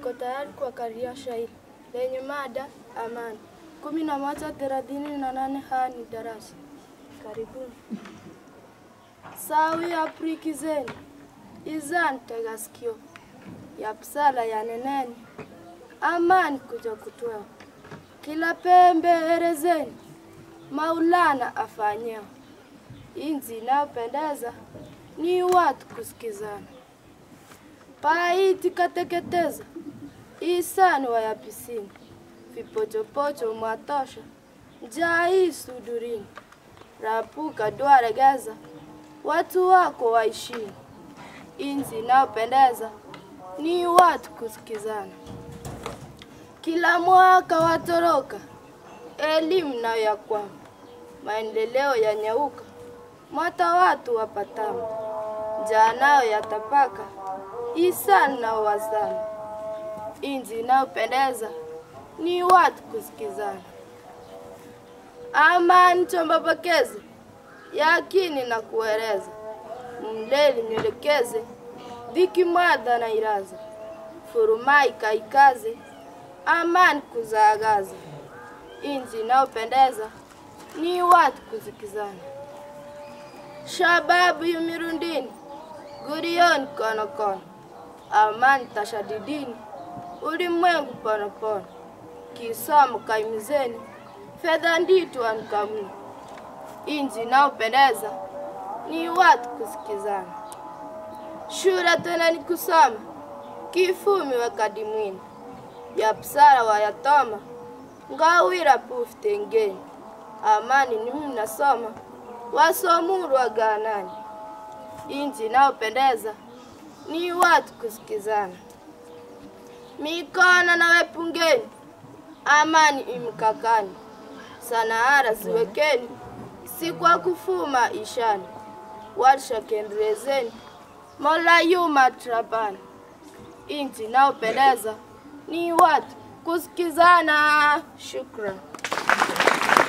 Niko tayari kuwakaria shairi lenye mada amani. kumi na moja thelathini na nane haya ni darasa. Karibuni. Sawi aprikizeni izan tega sikio ya psala ya neneni amani kuja kutoa kila pembe erezeni Maulana afanyeo inzi inayopendeza ni watu kusikizana paiti kateketeza isani wayapisini vipochopocho mwatosha njaa hii sudurini rapuka dwaregeza watu wako waishini inzi inayopendeza ni watu kusikizana kila mwaka watoroka elimu nayo ya kwama maendeleo yanyauka mwata watu wapatama njaa nayo yatapaka isani na wazana inji inayopendeza ni watu kusikizana amani chombapokeze yakini na kueleza mleli nyelekeze dhiki mwadha na iraza furumai kaikaze amani kuzaagaza inji inayopendeza ni watu kusikizana shababu yumirundini gurioni konokono amani tashadidini ulimwengu ponopono kisomo kaimizeni fedha nditu ankamuni inji inayopendeza ni watu kusikizana shule tena ni kusoma kifumi wakadimwini yapsara wayatoma ngawira puftengeni amani ni mnasoma wasomuru waganani inji inayopendeza ni watu kusikizana mikono na wepungeni amani imkakani sanaara ziwekeni si kwa kufuma ishani warsha kendelezeni mola yuma trabani inji inayopendeza ni watu kusikizana shukran